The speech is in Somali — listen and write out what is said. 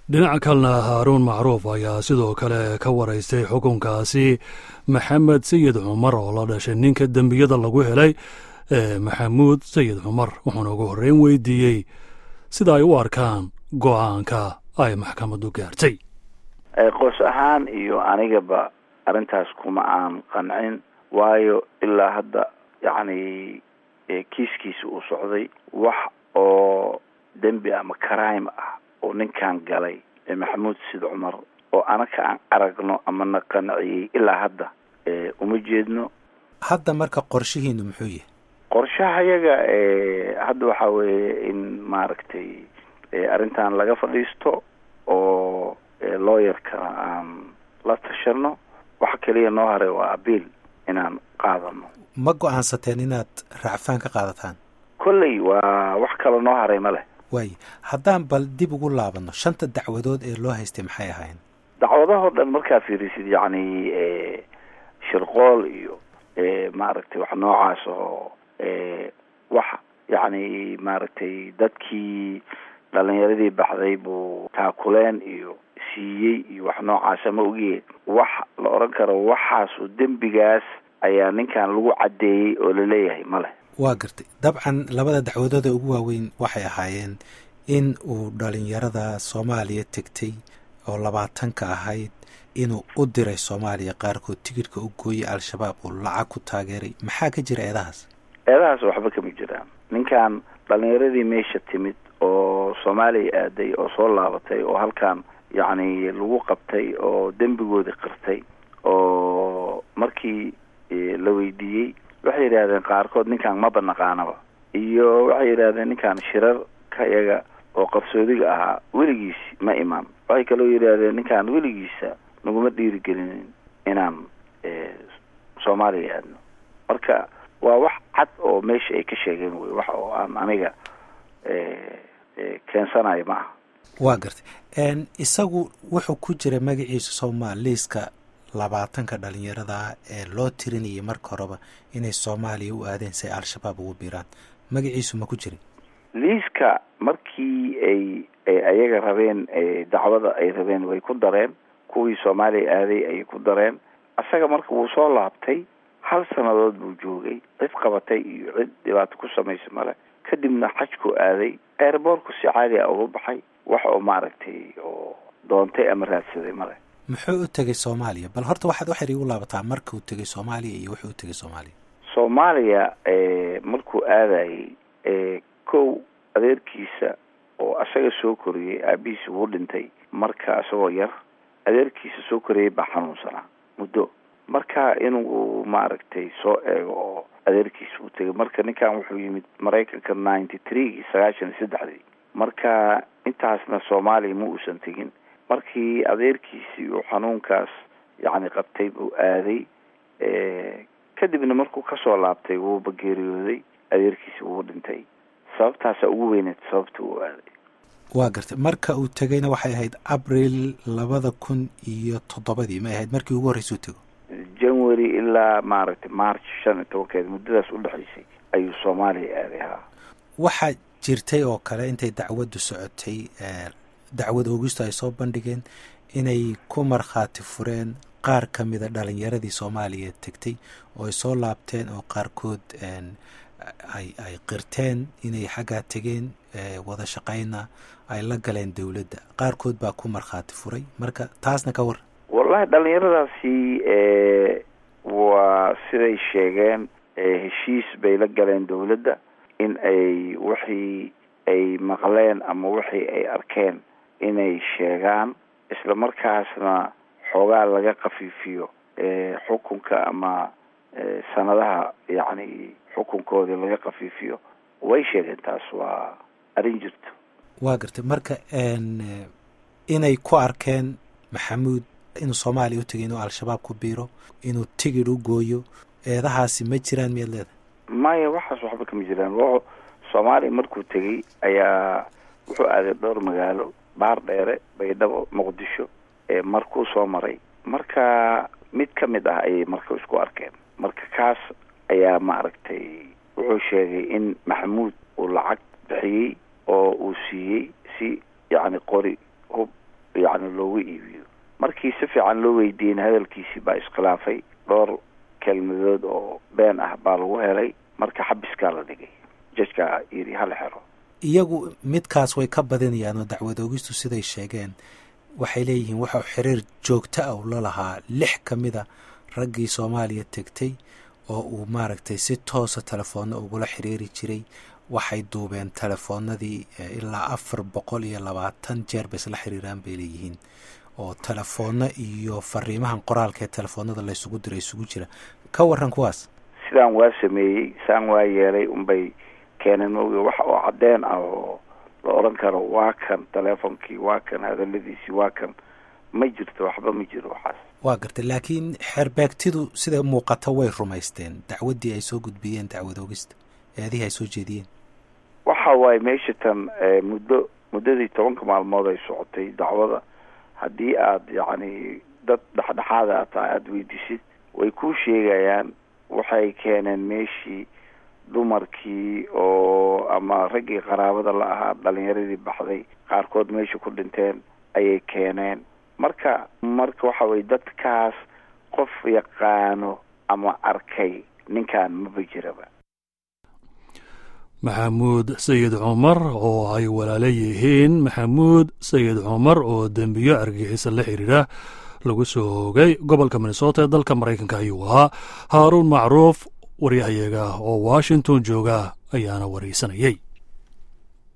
dhinaca kalena haaruun macruuf ayaa sidoo kale ka waraystay xukunkaasi maxamed sayid cumar oo la dhashay ninka dembiyada lagu helay ee maxamuud sayid cumar wuxuuna ugu horreyn weydiiyey sida ay u arkaan go-aanka ay maxkamaddu gaartay qoys ahaan iyo anigaba arrintaas kuma aan qancin waayo ilaa hadda yacni kiiskiisa uu socday wax oo dembi ama crime ah oo ninkan galay maxamuud sid cumar oo anaka aan aragno ama na qanciyey ilaa hadda uma jeedno hadda marka qorshihiinu muxuu yahay qorshaha yaga hadda waxaa weeye in maaragtay arrintan laga fadhiisto oo lawyerkana aan la tashano waxa keliya noo haray waa abiil inaan qaadano ma go-aansateen inaad racfaan ka qaadataan kolley waa wax kaloo noo haray ma leh waay haddaan bal dib ugu laabano shanta dacwadood ee loo haystay maxay ahaayeen dacwadahoo dhan markaa fiirisid yacni shirqool iyo maaragtay wax noocaas oo wax yacni maaragtay dadkii dhalinyaradii baxday buu taakuleen iyo siiyey iyo wax noocaasa ma ogiye wax la odhan karo waxaasu dembigaas ayaa ninkan lagu caddeeyey oo laleeyahay ma leh waa gartay dabcan labada dacwadooda ugu waaweyn waxay ahaayeen in uu dhalinyarada soomaaliya tegtay oo labaatanka ahayd inuu u diray soomaaliya qaarkood tigidhka u gooyey al-shabaab uu lacag ku taageeray maxaa ka jira eedahaas eedahaas waxba kama jiraan ninkan dhalinyaradii meesha timid oo soomaaliya aaday oo soo laabatay oo halkan yacni lagu qabtay oo dembigoodii qirtay oo markii la weydiiyey waxay yidhahdeen qaarkood ninkan maba naqaanaba iyo waxay yidhahdeen ninkan shirarka iyaga oo qarsoodiga ahaa weligiis ma imaan waxay kaloo yidhaahdeen ninkan weligiisa naguma dhiirigelinin inaan soomaaliya aadno marka waa wax cad oo meesha ay ka sheegeen wey wax oo aan aniga keensanayo ma aha waa gartay isagu wuxuu ku jira magaciisa soomaaliiska labaatanka dhalinyarada ee loo tirinayay marka horeba inay soomaaliya u aadeen si ay al-shabaab ugu biiraan magaciisu ma ku jirin liiska markii ay ayaga rabeen dacwada ay rabeen way ku dareen kuwii soomaaliya aaday ayay ku dareen isaga marka wuu soo laabtay hal sannadood buu joogay cid qabatay iyo cid dhibaato ku samaysa male kadibna xajku aaday airboortku si caadi a uga baxay wax oo maaragtay oo doontay ama raadsaday male muxuu u tegay soomaaliya bal horta waxaad waxyar igu laabataa markuu tegay soomaaliya iyo wuxuu u tegay soomaaliya soomaaliya markuu aadayey kow adeerkiisa oo asaga soo koriyey aabihiisa wuu dhintay marka isagoo yar adeerkiisa soo koriyey baa xanuunsanaa muddo marka inuu maaragtay soo eego oo adeerkiisa uu tegay marka ninkan wuxuu yimid maraykanka ninety three sagaashan iyo saddexdii marka intaasna soomaaliya ma uusan tegin markii adeerkiisii uu xanuunkaas yacni qabtay buu aaday kadibna markuu kasoo laabtay wuuba geeriyooday adeerkiisi wuu dhintay sababtaasa ugu weyneed sababta uu aaday waa gartay marka uu tegayna waxay ahayd abril labada kun iyo toddobadii may ahayd markii ugu horreysuu tego january ilaa maaragtay march shan iyo tobankeed muddadaas udhexaysay ayuu soomaaliya aaday haa waxaa jirtay oo kale intay dacwaddu socotay dacwad oogistu ay soo bandhigeen inay ku markhaati fureen qaar ka mida dhalinyaradii soomaaliya tegtay oo ay soo laabteen oo qaarkood ay ay qirteen inay xaggaa tegeen wada shaqayna ay la galeen dowladda qaarkood baa ku markhaati furay marka taasna ka war wallahi dhalinyaradaasi waa siday sheegeen heshiis bay la galeen dowladda in ay wixii ay maqleen ama wixii ay arkeen inay sheegaan isla markaasna xoogaa laga kafiifiyo xukunka ama sanadaha yacni xukunkoodii laga kafiifiyo way sheegeen taas waa arrin jirto waa gartay marka inay ku arkeen maxamuud inuu soomaaliya u tegay inuu al-shabaab ku biiro inuu tigidh u gooyo eedahaasi ma jiraan miyaad leedahay maya waxaas waxba kama jiraan w soomaaliya markuu tegey ayaa wuxuu aaday dhowr magaalo baar dheere baydhabo muqdisho markuu soo maray marka mid ka mid ah ayay marka isku arkeen marka kaas ayaa maaragtay wuxuu sheegay in maxamuud uu lacag bixiyey oo uu siiyey si yacni qori hub yacni loogu iibiyo markii si fiican loo weydiiyeyna hadalkiisii baa iskhilaafay dhowr kelmadood oo been ah baa lagu helay marka xabiskaa la dhigay jajkaa yidhi hala xero iyagu midkaas way ka badinayaan oo dacwad oogistu siday sheegeen waxay leeyihiin waxau xiriir joogto ah u la lahaa lix ka mida raggii soomaaliya tegtay oo uu maaragtay si toosa telefoonna ugula xiriiri jiray waxay duubeen telefoonadii ilaa afar boqol iyo labaatan jeer bay isla xiriiraan bay leeyihiin oo telefoonno iyo fariimahan qoraalka ee telefoonada laysugu diray isugu jira ka waran kuwaas sidaan waa sameeyey saan waa yeelay unbay keeneen mogi wax oo caddeen ah oo la odhan karo waa kan teleefonkii waa kan hadaladiisii waa kan ma jirto waxba ma jiro waxaas waa gartay laakiin xeerbeegtidu sida muuqata way rumaysteen dacwaddii ay soo gudbiyeen dacwad oogista eedihii ay soo jeediyeen waxa waaye meesha tan muddo muddadii tobanka maalmood ay socotay dacwada haddii aada yacni dad dhexdhexaada a tahay aada weydisid way kuu sheegayaan waxay keeneen meeshii dumarkii oo ama raggii qaraabada la ahaa dhalinyaradii baxday qaarkood meesha ku dhinteen ayay keeneen marka marka waxa weye dadkaas qof yaqaano ama arkay ninkan maba jiraba maxamuud sayid cumar oo ay walaalo yihiin maxamuud sayid cumar oo dembiyo argixisa la xiriira lagu soo hoogay gobolka minnesota ee dalka maraykanka ayuu ahaa haaruun macruuf waryahayaga oo washington jooga ayaana waraysanayay